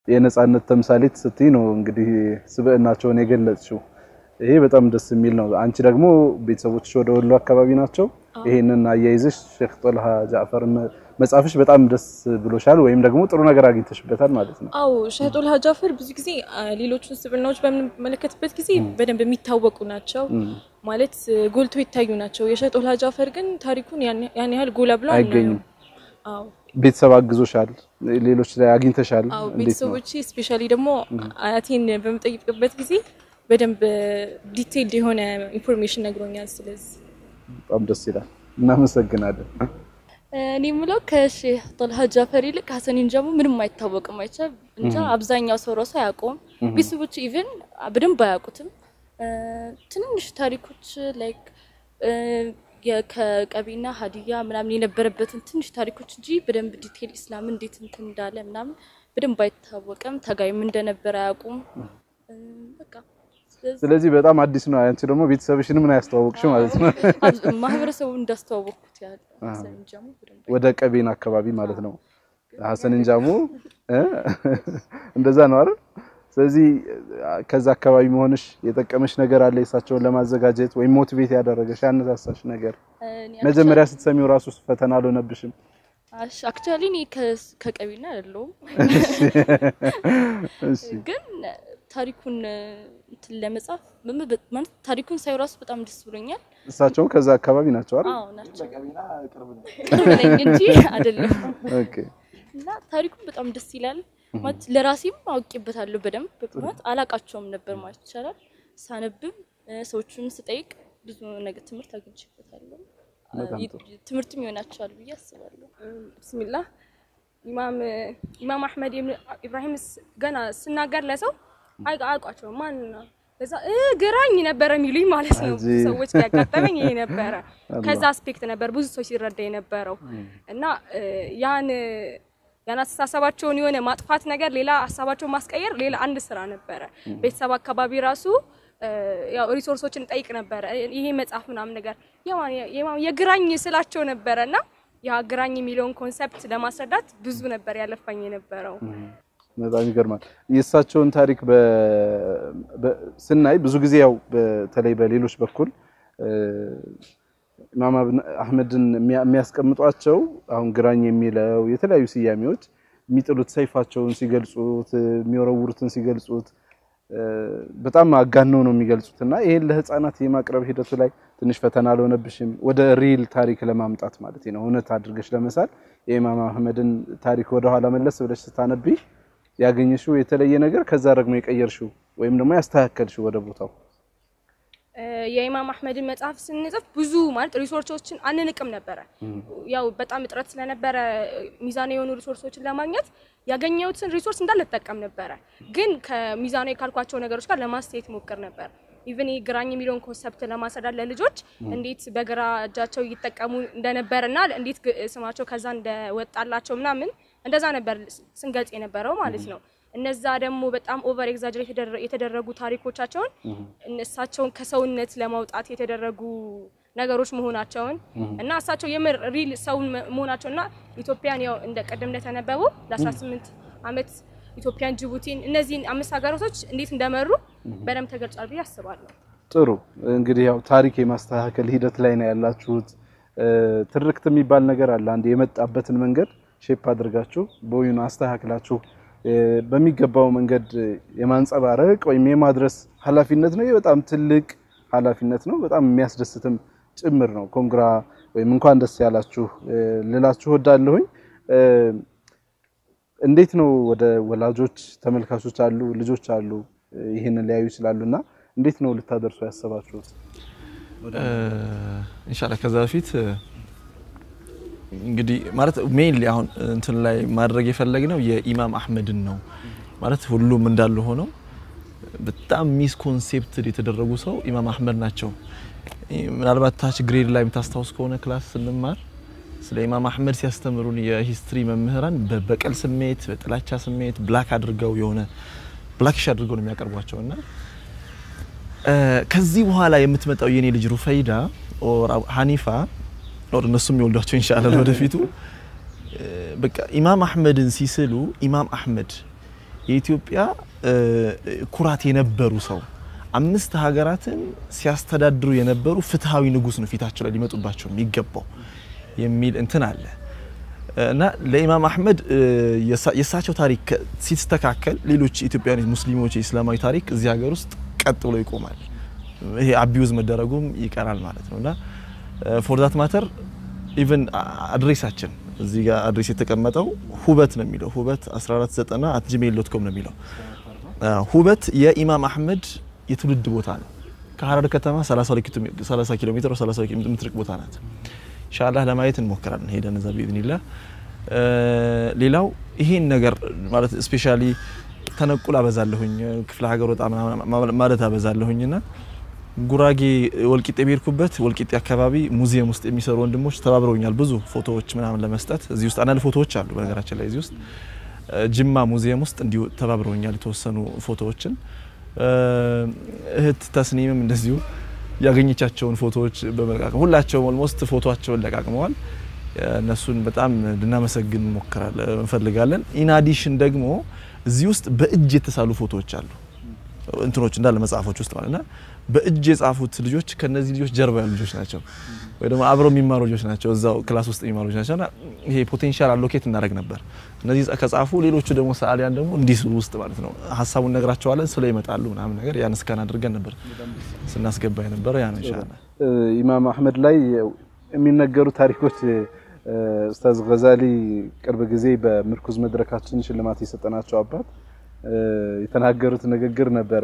የነጻነት ተምሳሌት ስትይ ነው እንግዲህ ስብዕናቸውን የገለጽሽው። ይሄ በጣም ደስ የሚል ነው። አንቺ ደግሞ ቤተሰቦችሽ ወደ ወሎ አካባቢ ናቸው። ይሄንን አያይዘሽ ሼክ ጦልሃ ጃዕፈር መጻፍሽ በጣም ደስ ብሎሻል፣ ወይም ደግሞ ጥሩ ነገር አግኝተሽበታል ማለት ነው። አዎ ሼህ ጦልሃ ጃዕፈር ብዙ ጊዜ ሌሎቹን ስብዕናዎች በምንመለከትበት ጊዜ በደንብ የሚታወቁ ናቸው ማለት ጎልቶ ይታዩ ናቸው። የሼህ ጦልሃ ጃዕፈር ግን ታሪኩን ያን ያህል ጎላ ብሎ አይገኝም። አዎ ቤተሰብ አግዞሻል፣ ሌሎች ላይ አግኝተሻል። አዎ እንዴት ነው? ቤተሰቦቼ ስፔሻሊ ደግሞ አያቴን በምጠይቅበት ጊዜ በደንብ ዲቴይልድ የሆነ ኢንፎርሜሽን ነግሮኛል። ስለዚህ በጣም ደስ ይላል። እናመሰግናለን። እኔ የምለው ከሼህ ጦልሃ ጃዕፈር ይልቅ ሀሰን ኢንጃሞ ምንም አይታወቅም። አይቻ እንጃ አብዛኛው ሰው ራሱ አያውቀውም። ቤተሰቦች ኢቭን በደንብ አያውቁትም። ትንንሽ ታሪኮች ላይክ ከቀቢና ሀዲያ ምናምን የነበረበትን ትንሽ ታሪኮች እንጂ በደንብ ዲቴል ኢስላም እንዴት እንትን እንዳለ ምናምን በደንብ አይታወቅም። ታጋይም እንደነበረ አያውቁም። በቃ ስለዚህ በጣም አዲስ ነው። አንቺ ደግሞ ቤተሰብሽን ምን ያስተዋወቅሽ ማለት ነው። ማህበረሰቡ እንዳስተዋወቅኩት ያህል ሀሰን ኢንጃሞ በደንብ ወደ ቀቤን አካባቢ ማለት ነው። ሀሰን ኢንጃሞ እ እንደዛ ነው አይደል? ስለዚህ ከዛ አካባቢ መሆንሽ የጠቀመሽ ነገር አለ የእሳቸውን ለማዘጋጀት ወይም ሞቲቬት ያደረገሽ ያነሳሳሽ ነገር? መጀመሪያ ስትሰሚው ራሱ ፈተና አልሆነብሽም? አክቹዋሊ እኔ ከቀቢና አይደለሁም፣ እሺ ግን ታሪኩን እንትን ለመጻፍ ማለት ታሪኩን ሳይ ራሱ በጣም ደስ ብሎኛል። እሳቸውም ከዛ አካባቢ ናቸው አይደል? አዎ ናቸው። ቅርብ ነኝ እንጂ አይደለም። ኦኬ እና ታሪኩን በጣም ደስ ይላል ማለት ለራሴም አውቄበታለሁ በደንብ ማለት አላቃቸውም ነበር ማለት ይቻላል። ሳነብም ሰዎቹን ስጠይቅ ብዙ ነገር ትምህርት አግኝቼበታለሁ። ትምህርትም ይሆናቸዋል ብዬ አስባለሁ። ብስሚላህ ኢማም ኢማም አህመድ ኢብራሂም ገና ስናገር ለሰው አያውቋቸውም። ማን ነው በዛ ግራኝ ነበረ የሚሉኝ ማለት ነው። ብዙ ሰዎች ያጋጠመኝ ይሄ ነበረ። ከዛ አስፔክት ነበር ብዙ ሰው ሲረዳ የነበረው እና ያን ያን አስተሳሰባቸውን የሆነ ማጥፋት ነገር ሌላ ሀሳባቸውን ማስቀየር ሌላ አንድ ስራ ነበረ። ቤተሰብ አካባቢ ራሱ ያው ሪሶርሶችን ጠይቅ ነበረ። ይሄ መጽሐፍ ምናምን ነገር የግራኝ ስላቸው ነበረ እና ያ ግራኝ የሚለውን ኮንሰፕት ለማስረዳት ብዙ ነበር ያለፋኝ የነበረው። በጣም ይገርማል። የእሳቸውን ታሪክ ስናይ ብዙ ጊዜ ያው በተለይ በሌሎች በኩል ኢማም አህመድን የሚያስቀምጧቸው አሁን ግራኝ የሚለው የተለያዩ ስያሜዎች የሚጥሉት ሰይፋቸውን ሲገልጹት የሚወረውሩትን ሲገልጹት በጣም አጋነው ነው የሚገልጹት እና ይሄን ለህፃናት የማቅረብ ሂደቱ ላይ ትንሽ ፈተና አልሆነብሽም? ወደ ሪል ታሪክ ለማምጣት ማለት ነው እውነት አድርገሽ ለመሳል የኢማም አህመድን ታሪክ ወደኋላ መለስ ብለሽ ስታነቢ ያገኘሽው የተለየ ነገር ከዛ ደግሞ የቀየርሽው ወይም ደግሞ ያስተካከልሽው ወደ ቦታው የኢማም አህመድን መጽሐፍ ስንጽፍ ብዙ ማለት ሪሶርሶችን አንንቅም ነበረ። ያው በጣም እጥረት ስለነበረ ሚዛናዊ የሆኑ ሪሶርሶችን ለማግኘት ያገኘሁትን ሪሶርስ እንዳለ እጠቀም ነበረ። ግን ከሚዛናዊ ካልኳቸው ነገሮች ጋር ለማስተያየት ሞክር ነበር። ኢቨን ግራኝ የሚለውን ኮንሰፕት ለማስረዳት ለልጆች እንዴት በግራ እጃቸው እየተጠቀሙ እንደነበረና እንዴት ስማቸው ከዛ እንደወጣላቸው ምናምን እንደዛ ነበር ስንገልጽ የነበረው ማለት ነው። እነዛ ደግሞ በጣም ኦቨር ኤግዛጀሬት የተደረጉ ታሪኮቻቸውን እሳቸውን ከሰውነት ለማውጣት የተደረጉ ነገሮች መሆናቸውን እና እሳቸው የምር ሪል ሰው መሆናቸው እና ኢትዮጵያን ያው እንደ ቀደም እንደተነበቡ ለ18 ዓመት ኢትዮጵያን፣ ጅቡቲን እነዚህን አምስት ሀገራቶች እንዴት እንደመሩ በደንብ ተገልጿል ብዬ አስባለሁ። ጥሩ እንግዲህ ያው ታሪክ የማስተካከል ሂደት ላይ ነው ያላችሁት። ትርክት የሚባል ነገር አለ። አንድ የመጣበትን መንገድ ሼፕ አድርጋችሁ ቦዩን አስተካክላችሁ በሚገባው መንገድ የማንጸባረቅ ወይም የማድረስ ኃላፊነት ነው። ይህ በጣም ትልቅ ኃላፊነት ነው። በጣም የሚያስደስትም ጭምር ነው። ኮንግራ ወይም እንኳን ደስ ያላችሁ ልላችሁ ወዳለሁኝ። እንዴት ነው ወደ ወላጆች ተመልካቾች አሉ፣ ልጆች አሉ፣ ይህንን ሊያዩ ይችላሉ እና እንዴት ነው ልታደርሱ ያሰባችሁት? ኢንሻአላህ ከዛ በፊት እንግዲህ ማለት ሜይንሊ አሁን እንትን ላይ ማድረግ የፈለግነው የኢማም አህመድን ነው ማለት ሁሉም እንዳሉ ሆነው በጣም ሚስ ኮንሴፕት የተደረጉ ሰው ኢማም አህመድ ናቸው። ምናልባት ታች ግሬድ ላይ የምታስታውስ ከሆነ ክላስ ስንማር ስለ ኢማም አህመድ ሲያስተምሩን የሂስትሪ መምህራን በበቀል ስሜት፣ በጥላቻ ስሜት ብላክ አድርገው የሆነ ብላክሽ አድርገው ነው የሚያቀርቧቸው እና ከዚህ በኋላ የምትመጣው የኔ ልጅ ሩፈይዳ ኦር ሀኒፋ ኦር እነሱ የሚወልዷቸው ኢንሻአላህ ወደፊቱ በቃ ኢማም አህመድን ሲስሉ ኢማም አህመድ የኢትዮጵያ እ፣ ኩራት የነበሩ ሰው አምስት ሀገራትን ሲያስተዳድሩ የነበሩ ፍትሃዊ ንጉስ ነው ፊታቸው ላይ ሊመጡባቸው የሚገባው የሚል እንትን አለ እና ለኢማም አህመድ እ፣ የሳ- የእሳቸው ታሪክ ከ- ሲስተካከል ሌሎች ኢትዮጵያውያን ሙስሊሞች የእስላማዊ ታሪክ እዚህ ሀገር ውስጥ ቀጥ ብሎ ይቆማል። ይሄ አቢዩዝ መደረጉም ይቀራል ማለት ነው እና ፎር ዛት ማተር ኢቨን አድሬሳችን እዚህ ጋር አድሬስ የተቀመጠው ሁበት ነው የሚለው ሁበት 1490 አት ጂሜል ዶት ኮም ነው የሚለው አ፣ ሁበት የኢማም አህመድ የትውልድ ቦታ ነው። ከሀረር ከተማ 30 ኪሎ ሜ- 30 ኪሎ ሜትር ወይ 30 ኪሎ ሜትር የምትርቅ ቦታ ናት። ኢንሻአላህ ለማየት እንሞክራለን ሄደን እዛ ቢኢዝኒላህ። እ፣ ሌላው ይሄን ነገር ማለት ስፔሻሊ ተነቁል አበዛለሁኝ ክፍለ ሀገር ወጣ ምናምን ማለት አበዛለሁኝና ጉራጌ ወልቂጤ በሄድኩበት ወልቂጤ አካባቢ ሙዚየም ውስጥ የሚሰሩ ወንድሞች ተባብረውኛል ብዙ ፎቶዎች ምናምን ለመስጠት እዚህ ውስጥ አንዳንድ ፎቶዎች አሉ በነገራችን ላይ እዚህ ውስጥ እ፣ ጅማ ሙዚየም ውስጥ እንዲሁ ተባብረውኛል የተወሰኑ ፎቶዎችን እ፣ እህት ተስኒምም እንደዚሁ ያገኘቻቸውን ፎቶዎች በመለቃቀም ሁላቸውም ኦልሞስት ፎቶቸውን ለቃቅመዋል። እነሱን በጣም ልናመሰግን እንሞክራለን እንፈልጋለን። ኢናዲሽን ደግሞ እዚህ ውስጥ በእጅ የተሳሉ ፎቶዎች አሉ እንትኖች እንዳለ መጽሐፎች ውስጥ ማለት ና በእጅ የጻፉት ልጆች ከነዚህ ልጆች ጀርባ ያሉ ልጆች ናቸው፣ ወይ ደግሞ አብረው የሚማሩ ልጆች ናቸው፣ እዛው ክላስ ውስጥ የሚማሩ ልጆች ናቸው። እና ይሄ ፖቴንሻል አሎኬት እናደርግ ነበር። እነዚህ ከጻፉ ሌሎቹ ደግሞ ሰዓሊያን ደግሞ እንዲስሉ ውስጥ ማለት ነው ሀሳቡን ነግራቸዋለን፣ ስለ ይመጣሉ ምናምን ነገር ያን እስካን አድርገን ነበር ስናስገባ የነበረ ያ ነው ኢንሻአላህ። ኢማም አህመድ ላይ የሚነገሩ ታሪኮች ኡስታዝ ገዛሊ ቅርብ ጊዜ በምርኩዝ መድረካችን ሽልማት የሰጠናቸው አባት የተናገሩት ንግግር ነበረ።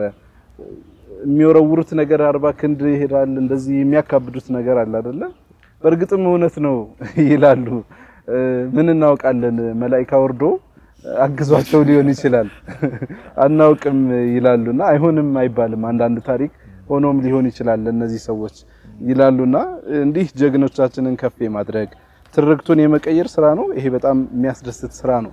የሚወረውሩት ነገር አርባ ክንድ ይሄዳል፣ እንደዚህ የሚያካብዱት ነገር አለ አይደለ? በእርግጥም እውነት ነው ይላሉ። ምን እናውቃለን፣ መላኢካ ወርዶ አግዟቸው ሊሆን ይችላል አናውቅም ይላሉና አይሆንም አይባልም። አንዳንድ ታሪክ ሆኖም ሊሆን ይችላል ለእነዚህ ሰዎች ይላሉና እንዲህ ጀግኖቻችንን ከፍ የማድረግ ትርክቱን የመቀየር ስራ ነው። ይሄ በጣም የሚያስደስት ስራ ነው።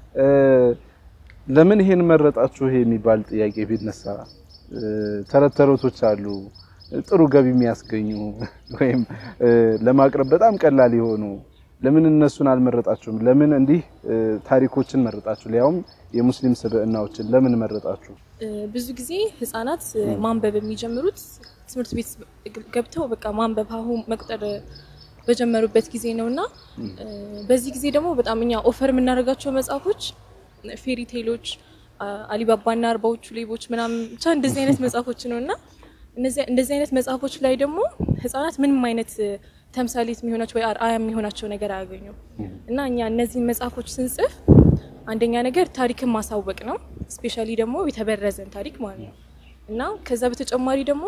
ለምን ይሄን መረጣችሁ ይሄ የሚባል ጥያቄ ቢነሳ ተረት ተረቶች አሉ ጥሩ ገቢ የሚያስገኙ ወይም ለማቅረብ በጣም ቀላል የሆኑ ለምን እነሱን አልመረጣችሁም? ለምን እንዲህ ታሪኮችን መረጣችሁ? ሊያውም የሙስሊም ስብዕናዎችን ለምን መረጣችሁ? ብዙ ጊዜ ህጻናት ማንበብ የሚጀምሩት ትምህርት ቤት ገብተው በቃ ማንበብ ሀሁ መቁጠር በጀመሩበት ጊዜ ነው እና በዚህ ጊዜ ደግሞ በጣም እኛ ኦፈር የምናደርጋቸው መጽሐፎች ፌሪ ቴሎች፣ አሊባባና አርባዎቹ ሌቦች ምናምን ብቻ እንደዚህ አይነት መጽሐፎች ነው እና እንደዚህ አይነት መጽሐፎች ላይ ደግሞ ህጻናት ምንም አይነት ተምሳሌት የሚሆናቸው ወይ አርአያ የሚሆናቸው ነገር አያገኙም እና እኛ እነዚህን መጽሐፎች ስንጽፍ አንደኛ ነገር ታሪክን ማሳወቅ ነው። ስፔሻሊ ደግሞ የተበረዘን ታሪክ ማለት ነው እና ከዛ በተጨማሪ ደግሞ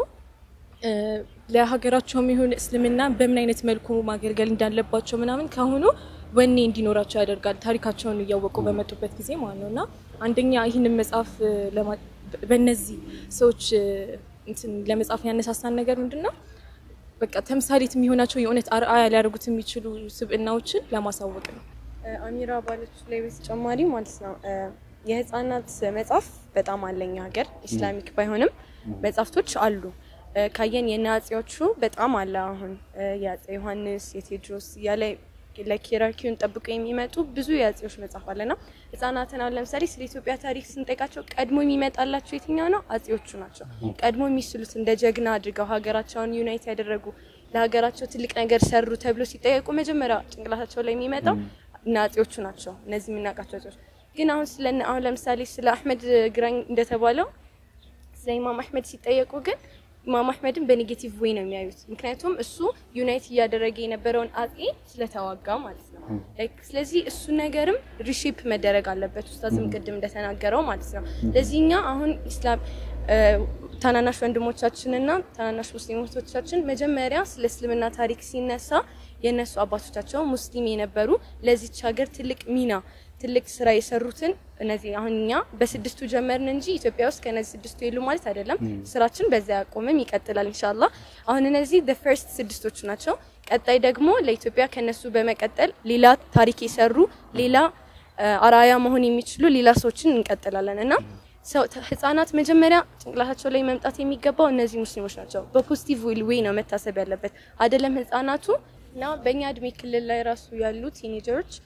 ለሀገራቸው የሚሆን እስልምና በምን አይነት መልኩ ማገልገል እንዳለባቸው ምናምን ካሁኑ ወኔ እንዲኖራቸው ያደርጋል። ታሪካቸውን እያወቁ በመጡበት ጊዜ ማለት ነው እና አንደኛ ይህንን መጽሐፍ በእነዚህ ሰዎች እንትን ለመጻፍ ያነሳሳን ነገር ምንድን ነው? በቃ ተምሳሌት የሚሆናቸው የእውነት አርአያ ሊያደርጉት የሚችሉ ስብዕናዎችን ለማሳወቅ ነው። አሚራ ባለችው ላይ በተጨማሪ ማለት ነው የህፃናት መጽሐፍ በጣም አለኝ ሀገር ኢስላሚክ ባይሆንም መጽሐፍቶች አሉ። ካየን የነ አጼዎቹ በጣም አለ። አሁን የአጼ ዮሐንስ የቴዎድሮስ እያለ ለኪራኪውን ጠብቆ የሚመጡ ብዙ የአጼዎች መጽሐፍ አለና ህጻናትን አሁን ለምሳሌ ስለ ኢትዮጵያ ታሪክ ስንጠይቃቸው ቀድሞ የሚመጣላቸው የትኛው ነው? አጼዎቹ ናቸው። ቀድሞ የሚስሉት እንደ ጀግና አድርገው ሀገራቸውን ዩናይት ያደረጉ ለሀገራቸው ትልቅ ነገር ሰሩ ተብሎ ሲጠየቁ መጀመሪያ ጭንቅላታቸው ላይ የሚመጣው እና አጼዎቹ ናቸው። እነዚህ የምናውቃቸው አጼዎች ግን አሁን ስለ አሁን ለምሳሌ ስለ አህመድ ግራኝ እንደተባለው ስለ ኢማም አህመድ ሲጠየቁ ግን ኢማም አህመድን በኔጌቲቭ ዌይ ነው የሚያዩት። ምክንያቱም እሱ ዩናይት እያደረገ የነበረውን አጼ ስለተዋጋ ማለት ነው። ስለዚህ እሱ ነገርም ሪሼፕ መደረግ አለበት፣ ኡስታዝም ቅድም እንደተናገረው ማለት ነው። ለዚህ እኛ አሁን ኢስላም ታናናሽ ወንድሞቻችንና ታናናሽ ሙስሊሞቻችን መጀመሪያ ስለ እስልምና ታሪክ ሲነሳ የእነሱ አባቶቻቸው ሙስሊም የነበሩ ለዚች ሀገር ትልቅ ሚና ትልቅ ስራ የሰሩትን እነዚህ አሁን እኛ በስድስቱ ጀመርን እንጂ ኢትዮጵያ ውስጥ ከነዚህ ስድስቱ የሉ ማለት አይደለም። ስራችን በዛ ያቆምም ይቀጥላል ኢንሻአላህ። አሁን እነዚህ the first ስድስቶቹ ናቸው። ቀጣይ ደግሞ ለኢትዮጵያ ከነሱ በመቀጠል ሌላ ታሪክ የሰሩ ሌላ አራያ መሆን የሚችሉ ሌላ ሰዎችን እንቀጥላለን እና ህጻናት መጀመሪያ ጭንቅላታቸው ላይ መምጣት የሚገባው እነዚህ ሙስሊሞች ናቸው። በፖዚቲቭ ዌይ ነው መታሰብ ያለበት አይደለም ህጻናቱ እና በእኛ እድሜ ክልል ላይ ራሱ ያሉ ቲኔጀሮች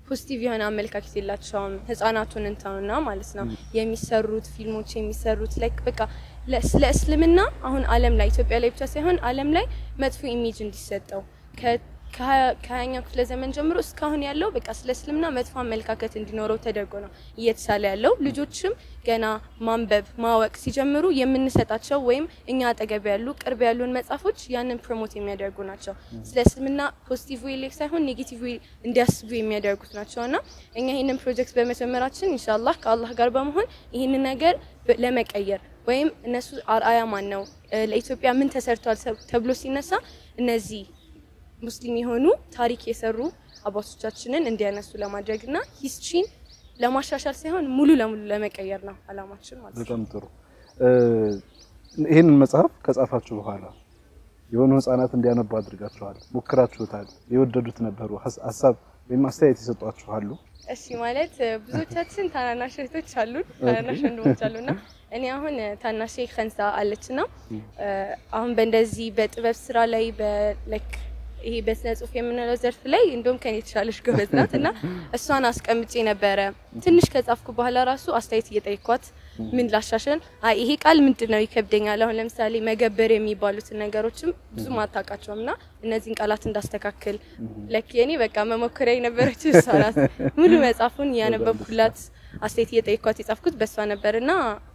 ፖዚቲቭ የሆነ አመለካከት የላቸውም። ህጻናቱን እንተውና ማለት ነው የሚሰሩት ፊልሞች የሚሰሩት ላይክ በቃ ለ- ስለ እስልምና አሁን ዓለም ላይ ኢትዮጵያ ላይ ብቻ ሳይሆን ዓለም ላይ መጥፎ ኢሜጅ እንዲሰጠው ከ- ከሀያ- ከሀያኛው ክፍለ ዘመን ጀምሮ እስካሁን ያለው በቃ ስለ እስልምና መጥፎ አመለካከት እንዲኖረው ተደርጎ ነው እየተሳለ ያለው። ልጆችም ገና ማንበብ ማወቅ ሲጀምሩ የምንሰጣቸው ወይም እኛ አጠገብ ያሉ ቅርብ ያሉን መጽሐፎች ያንን ፕሮሞት የሚያደርጉ ናቸው። ስለ እስልምና ፖዚቲቭ ዌይ ላይ ሳይሆን ኔጌቲቭ ዌይ እንዲያስቡ የሚያደርጉት ናቸው እና እኛ ይህንን ፕሮጀክት በመጀመራችን ኢንሻአላህ ከአላህ ጋር በመሆን ይህንን ነገር በ- ለመቀየር ወይም እነሱ አርአያ ማን ነው እ፣ ለኢትዮጵያ ምን ተሰርቷል ሰብ- ተብሎ ሲነሳ እነዚህ ሙስሊም የሆኑ ታሪክ የሰሩ አባቶቻችንን እንዲያነሱ ለማድረግ እና ሂስትሪን ለማሻሻል ሳይሆን ሙሉ ለሙሉ ለመቀየር ነው አላማችን ማለት ነው። በጣም ጥሩ። እ፣ ይህንን መጽሐፍ ከጻፋችሁ በኋላ የሆኑ ህጻናት እንዲያነቡ አድርጋችኋል፣ ሞክራችሁታል፣ የወደዱት ነበሩ፣ ሀስ- ሀሳብ ወይም አስተያየት ይሰጧችኋሉ? እሺ ማለት እ፣ ብዙዎቻችን ታናናሽ እህቶች አሉን፣ ታናናሽ ወንድሞች አሉና እኔ አሁን እ፣ ታናሼ ከንሳ አለችና እ፣ አሁን በእንደዚህ በጥበብ ስራ ላይ በላይክ ይሄ በስነ ጽሁፍ የምንለው ዘርፍ ላይ እንደውም ከኔ የተሻለች ጎበዝ ናት እና እሷን አስቀምጬ ነበረ። ትንሽ ከጻፍኩ በኋላ ራሱ አስተያየት እየጠየኳት ምን ላሻሽል፣ አይ ይሄ ቃል ምንድን ነው ይከብደኛል። አሁን ለምሳሌ መገበር የሚባሉትን ነገሮችም ብዙም አታውቃቸውም እና እነዚህን ቃላት እንዳስተካክል ለክ የኔ በቃ መሞከሪያ የነበረችው እሷ ናት። ሙሉ መጽሐፉን እያነበብኩላት አስተያየት እየጠየኳት የጻፍኩት በእሷ ነበርና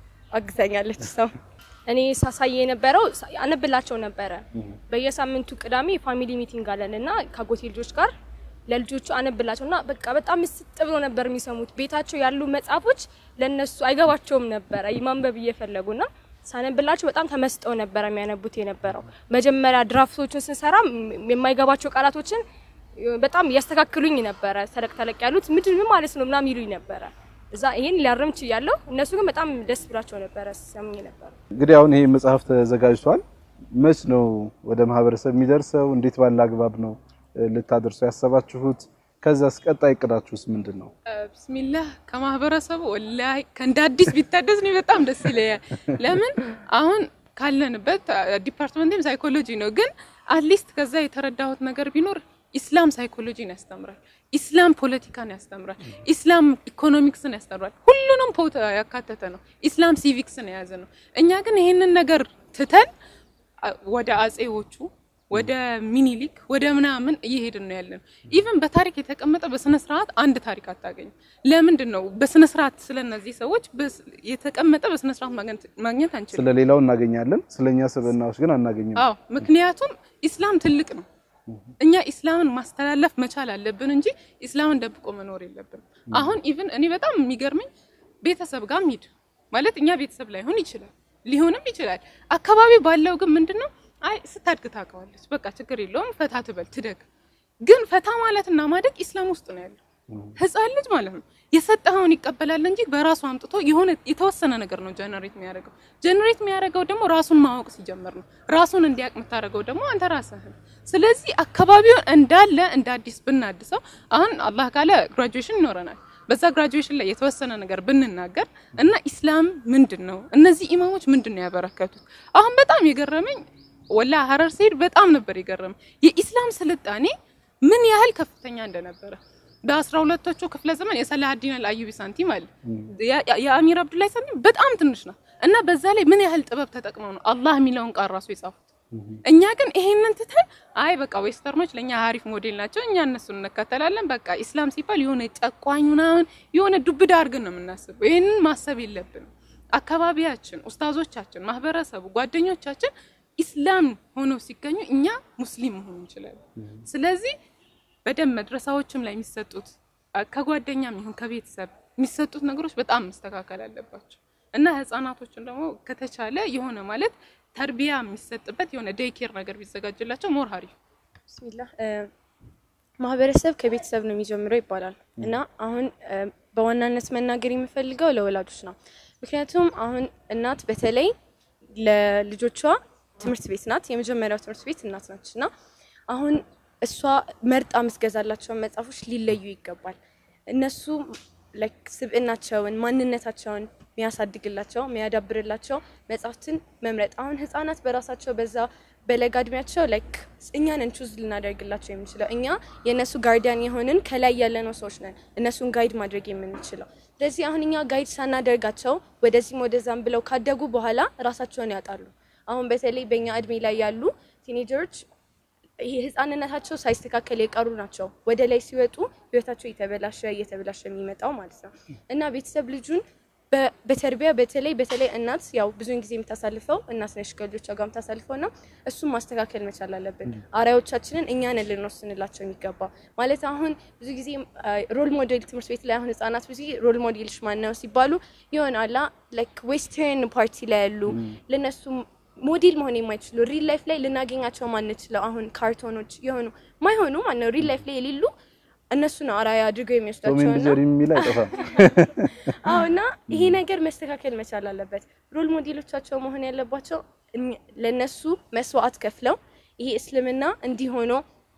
አግዛኛለች ሰው እኔ ሳሳይ የነበረው ሳ- አነብላቸው ነበረ። በየሳምንቱ ቅዳሜ ፋሚሊ ሚቲንግ አለን እና ከአጎቴ ልጆች ጋር ለልጆቹ አነብላቸው እና በቃ በጣም ምስጥ ብሎ ነበር የሚሰሙት። ቤታቸው ያሉ መጽሐፎች ለነሱ አይገባቸውም ነበረ ማንበብ እየፈለጉና ሳነብላቸው በጣም ተመስጠው ነበረ የሚያነቡት የነበረው። መጀመሪያ ድራፍቶችን ስንሰራ ም- የማይገባቸው ቃላቶችን እ፣ በጣም እያስተካክሉኝ ነበረ። ተለቅ ተለቅ ያሉት ምንድን ምን ማለት ነው ምናምን ይሉኝ ነበረ። እዛ ይሄን ሊያርም ችያለሁ። እነሱ ግን በጣም ደስ ብላቸው ነበረ ሲሰሙኝ ነበረ። እንግዲህ አሁን ይሄ መጽሐፍ ተዘጋጅቷል። መች ነው ወደ ማህበረሰብ የሚደርሰው? እንዴት ባለ አግባብ ነው እ፣ ልታደርሱ ያሰባችሁት? ከዛስ ቀጣይ እቅዳችሁስ ምንድን ነው? ብስሚላህ ከማህበረሰቡ ወላሂ ከእንደ አዲስ ቢታደስ ነው በጣም ደስ ይለኛል። ለምን አሁን ካለንበት ዲፓርትመንትም ሳይኮሎጂ ነው፣ ግን አትሊስት ከዛ የተረዳሁት ነገር ቢኖር ኢስላም ሳይኮሎጂን ያስተምራል፣ ኢስላም ፖለቲካን ያስተምራል፣ ኢስላም ኢኮኖሚክስን ያስተምራል። ሁሉንም ፖት ያካተተ ነው። ኢስላም ሲቪክስን የያዘ ነው። እኛ ግን ይሄንን ነገር ትተን አ- ወደ አጼዎቹ ወደ ሚኒሊክ ወደ ምናምን እየሄድን ነው ያለን። ኢቭን በታሪክ የተቀመጠ በስነ ስርዓት አንድ ታሪክ አታገኝም። ለምንድን ነው በስነ ስርዓት ስለነዚህ ሰዎች በስ- የተቀመጠ በስነ ስርዓት ማግኘት ማግኘት አንችልም? ስለ ሌላው እናገኛለን፣ ስለኛ ስብዕናዎች ግን አናገኝም። አዎ ምክንያቱም ኢስላም ትልቅ ነው። እኛ ኢስላምን ማስተላለፍ መቻል አለብን እንጂ ኢስላምን ደብቆ መኖር የለብንም። አሁን ኢቭን እኔ በጣም የሚገርመኝ ቤተሰብ ጋር ሂድ ማለት እኛ ቤተሰብ ላይሆን ይችላል ሊሆንም ይችላል። አካባቢ ባለው ግን ምንድነው አይ ስታድግ ታውቀዋለች፣ በቃ ችግር የለውም ፈታ ትበል ትደግ። ግን ፈታ ማለትና ማደግ ኢስላም ውስጥ ነው ያለው። ህፃን ልጅ ማለት ነው የሰጠኸውን ይቀበላል እንጂ በራሱ አምጥቶ የሆነ የተወሰነ ነገር ነው ጀነሬት የሚያደርገው። ጀነሬት የሚያደርገው ደግሞ ራሱን ማወቅ ሲጀምር ነው። ራሱን እንዲያውቅ የምታደርገው ደግሞ አንተ ራስህ። ስለዚህ አካባቢውን እንዳለ እንደ አዲስ ብናድሰው አሁን አላህ ካለ ግራጁዌሽን ይኖረናል። በዛ ግራጁዌሽን ላይ የተወሰነ ነገር ብንናገር እና ኢስላም ምንድን ነው እነዚህ ኢማሞች ምንድን ነው ያበረከቱት? አሁን በጣም የገረመኝ ወላ ሀረር ሲሄድ በጣም ነበር የገረመኝ የኢስላም ስልጣኔ ምን ያህል ከፍተኛ እንደነበረ በአስራ ሁለቶቹ ክፍለ ዘመን የሰላሀዲን አልአዩቢ ሳንቲም አለ ያ- ያ- የአሚር አብዱላይ ሳንቲም በጣም ትንሽ ነው እና በዛ ላይ ምን ያህል ጥበብ ተጠቅመው ነው አላህ የሚለውን ቃል ራሱ የጻፉት። እኛ ግን ይሄንን ትተን አይ በቃ ዌስተርኖች ለእኛ አሪፍ ሞዴል ናቸው፣ እኛ እነሱን እንከተላለን። በቃ ኢስላም ሲባል የሆነ ጨቋኝ ምናምን የሆነ ዱብዳ አድርገን ነው የምናስበው። ይህንን ማሰብ የለብንም። አካባቢያችን፣ ኡስታዞቻችን፣ ማህበረሰቡ፣ ጓደኞቻችን ኢስላም ሆኖ ሲገኙ እኛ ሙስሊም መሆን እንችላለን። ስለዚህ በደንብ መድረሳዎችም ላይ የሚሰጡት አ- ከጓደኛም ይሁን ከቤተሰብ የሚሰጡት ነገሮች በጣም መስተካከል አለባቸው እና ህጻናቶችን ደግሞ ከተቻለ የሆነ ማለት ተርቢያ የሚሰጥበት የሆነ ዴይኬር ነገር ቢዘጋጅላቸው ሞር ሀሪፍ ብስሚላህ እ፣ ማህበረሰብ ከቤተሰብ ነው የሚጀምረው ይባላል እና አሁን እ፣ በዋናነት መናገር የምፈልገው ለወላጆች ነው። ምክንያቱም አሁን እናት በተለይ ለልጆቿ ትምህርት ቤት ናት፣ የመጀመሪያው ትምህርት ቤት እናት ናች እና አሁን እሷ መርጣ የምትገዛላቸውን መጽሐፎች ሊለዩ ይገባል። እነሱ ላይክ ስብዕናቸውን ማንነታቸውን የሚያሳድግላቸው የሚያዳብርላቸው መጽሐፍትን መምረጥ። አሁን ህጻናት በራሳቸው በዛ በለጋ እድሜያቸው ላይክ እኛን ቹዝ ልናደርግላቸው የምንችለው እኛ የእነሱ ጋርዲያን የሆንን ከላይ ያለነው ሰዎች ነን እነሱን ጋይድ ማድረግ የምንችለው። ስለዚህ አሁን እኛ ጋይድ ሳናደርጋቸው ወደዚህም ወደዛም ብለው ካደጉ በኋላ ራሳቸውን ያጣሉ። አሁን በተለይ በእኛ እድሜ ላይ ያሉ ቲኔጀሮች ይሄ ህፃንነታቸው ሳይስተካከል የቀሩ ናቸው። ወደ ላይ ሲወጡ ህይወታቸው እየተበላሸ እየተበላሸ የሚመጣው ማለት ነው እና ቤተሰብ ልጁን በ- በተርቢያ በተለይ በተለይ እናት ያው ብዙውን ጊዜ የምታሳልፈው እናት ነሽ ከልጆቿ ጋር የምታሳልፈው እና እሱን ማስተካከል መቻል አለብን። አርአያዎቻችንን እኛን ልንወስንላቸው የሚገባ ማለት አሁን ብዙ ጊዜ ሮል ሞዴል ትምህርት ቤት ላይ አሁን ህጻናት ብዙ ጊዜ ሮል ሞዴልሽ ማን ነው ሲባሉ የሆነ አላ ላይክ ዌስተርን ፓርቲ ላይ ያሉ ለነሱ ሞዴል መሆን የማይችሉ ሪል ላይፍ ላይ ልናገኛቸው ማንችለው አሁን ካርቶኖች የሆኑ ማይሆኑ ማነው ሪል ላይፍ ላይ የሌሉ እነሱ ነው አርአያ አድርገው ቶም የሚወስዳቸው ኤንድ እና ጀሪ የሚል አይጠፋም። አዎ እና ይሄ ነገር መስተካከል መቻል አለበት። ሮል ሞዴሎቻቸው መሆን ያለባቸው እኛ- ለነሱ መስዋዕት ከፍለው ይሄ እስልምና እንዲህ ሆኖ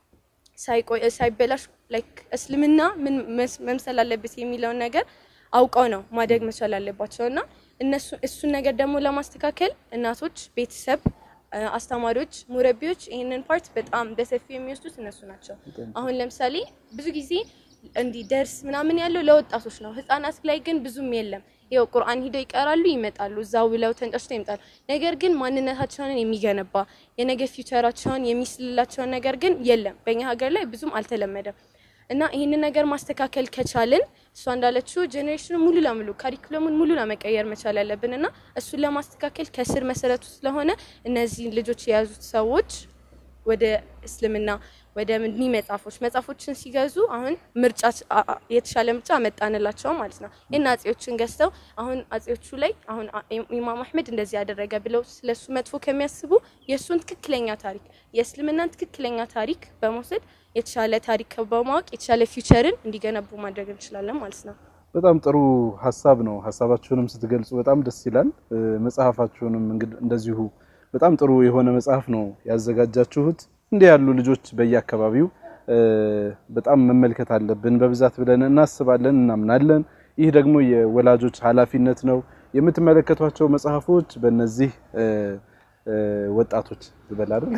ሳይቆይ ሳይበላሽ ላይክ እስልምና ምን መስ- መምሰል አለበት የሚለውን ነገር አውቀው ነው ማደግ መቻል አለባቸው እና እነሱ እሱን ነገር ደግሞ ለማስተካከል እናቶች፣ ቤተሰብ፣ አ- አስተማሪዎች፣ ሙረቢዎች ይህንን ፓርት በጣም በሰፊው የሚወስዱት እነሱ ናቸው። አሁን ለምሳሌ ብዙ ጊዜ እንዲህ ደርስ ምናምን ያለው ለወጣቶች ነው። ህጻናት ላይ ግን ብዙም የለም። ይኸው ቁርአን ሂደው ይቀራሉ፣ ይመጣሉ፣ እዛው ብለው ተንጫጭተው ይመጣሉ። ነገር ግን ማንነታቸውን የሚገነባ የነገ ፊውቸራቸውን የሚስልላቸውን ነገር ግን የለም። በእኛ ሀገር ላይ ብዙም አልተለመደም እና ይህንን ነገር ማስተካከል ከቻልን እሷ እንዳለችው ጄኔሬሽኑ ሙሉ ለሙሉ ካሪኩለሙን ሙሉ ለመቀየር መቻል ያለብን እና እሱን ለማስተካከል ከስር መሰረቱ ስለሆነ እነዚህን ልጆች የያዙት ሰዎች ወደ እስልምና ወደ እኒህ መጽሐፎች መጽሐፎችን ሲገዙ አሁን ምርጫ አ- አ- የተሻለ ምርጫ አመጣንላቸው ማለት ነው። ይህን አጼዎችን ገዝተው አሁን አጼዎቹ ላይ አሁን አ- ኢማም አህመድ እንደዚህ ያደረገ ብለው ስለሱ መጥፎ ከሚያስቡ የእሱን ትክክለኛ ታሪክ የእስልምናን ትክክለኛ ታሪክ በመውሰድ የተሻለ ታሪክ በማወቅ የተሻለ ፊውቸርን እንዲገነቡ ማድረግ እንችላለን ማለት ነው። በጣም ጥሩ ሀሳብ ነው። ሀሳባችሁንም ስትገልጹ በጣም ደስ ይላል። እ፣ መጽሐፋችሁንም እንግዲህ እንደዚሁ በጣም ጥሩ የሆነ መጽሐፍ ነው ያዘጋጃችሁት። እንዲህ ያሉ ልጆች በየአካባቢው እ፣ በጣም መመልከት አለብን በብዛት ብለን እናስባለን፣ እናምናለን። ይህ ደግሞ የወላጆች ኃላፊነት ነው። የምትመለከቷቸው መጽሐፎች በእነዚህ እ፣ እ፣ ወጣቶች ልበል አይደል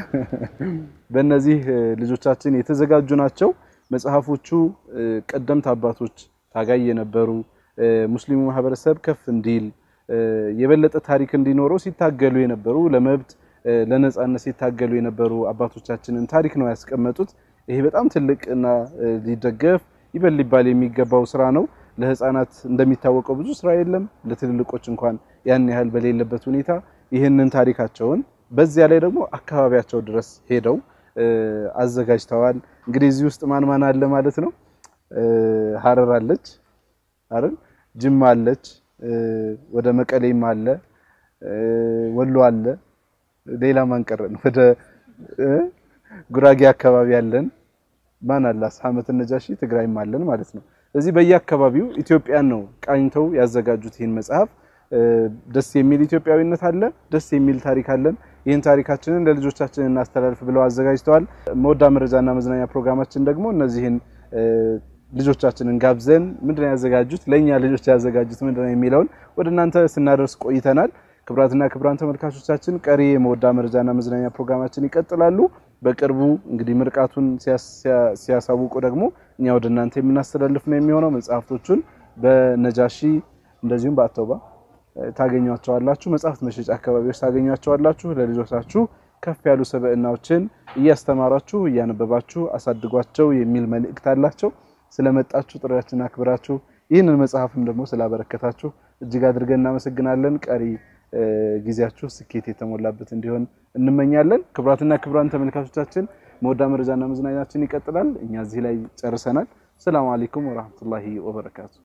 በእነዚህ እ፣ ልጆቻችን የተዘጋጁ ናቸው። መጽሐፎቹ እ፣ ቀደምት አባቶች ታጋይ የነበሩ እ፣ ሙስሊሙ ማህበረሰብ ከፍ እንዲል እ፣ የበለጠ ታሪክ እንዲኖረው ሲታገሉ የነበሩ ለመብት እ፣ ለነጻነት ሲታገሉ የነበሩ አባቶቻችንን ታሪክ ነው ያስቀመጡት። ይሄ በጣም ትልቅ እና እ፣ ሊደገፍ ይበል ሊባል የሚገባው ስራ ነው። ለህፃናት እንደሚታወቀው ብዙ ስራ የለም። ለትልልቆች እንኳን ያን ያህል በሌለበት ሁኔታ ይህንን ታሪካቸውን በዚያ ላይ ደግሞ አካባቢያቸው ድረስ ሄደው እ፣ አዘጋጅተዋል። እንግዲህ እዚህ ውስጥ ማን ማን አለ ማለት ነው? እ፣ ሀረር አለች አይደል? ጅማ አለች፣ እ፣ ወደ መቀሌም አለ፣ እ፣ ወሎ አለ። ሌላ ማን ቀረን? ወደ እ፣ ጉራጌ አካባቢ አለን። ማን አለ? አስሐመት ነጃሺ ትግራይም አለን ማለት ነው። ስለዚህ በየአካባቢው ኢትዮጵያን ነው ቃኝተው ያዘጋጁት ይህን መጽሐፍ። እ፣ ደስ የሚል ኢትዮጵያዊነት አለ፣ ደስ የሚል ታሪክ አለን። ይህን ታሪካችንን ለልጆቻችን እናስተላልፍ ብለው አዘጋጅተዋል። መወዳ መረጃና መዝናኛ ፕሮግራማችን ደግሞ እነዚህን እ፣ ልጆቻችንን ጋብዘን ምንድነው ያዘጋጁት ለእኛ ልጆች ያዘጋጁት ምንድነው የሚለውን ወደ እናንተ ስናደርስ ቆይተናል። ክቡራትና ክቡራን ተመልካቾቻችን ቀሪ የመወዳ መረጃና መዝናኛ ፕሮግራማችን ይቀጥላሉ። በቅርቡ እንግዲህ ምርቃቱን ሲያስ- ሲያ- ሲያሳውቁ ደግሞ እኛ ወደ እናንተ የምናስተላልፍ ነው የሚሆነው። መጽሐፍቶቹን በነጃሺ እንደዚሁም በአተውባ እ፣ ታገኟቸዋላችሁ። መጽሐፍት መሸጫ አካባቢዎች ታገኟቸዋላችሁ። ለልጆቻችሁ ከፍ ያሉ ሰብዕናዎችን እያስተማራችሁ እያነበባችሁ አሳድጓቸው የሚል መልእክት አላቸው። ስለመጣችሁ ጥሪያችንን አክብራችሁ ይህንን መጽሐፍም ደግሞ ስላበረከታችሁ እጅግ አድርገን እናመሰግናለን። ቀሪ እ፣ ጊዜያችሁ ስኬት የተሞላበት እንዲሆን እንመኛለን። ክቡራትና ክቡራን ተመልካቾቻችን መወዳ መረጃና መዝናኛችን ይቀጥላል። እኛ እዚህ ላይ ጨርሰናል። ሰላም አለይኩም ወራህመቱላሂ ወበረካቱ።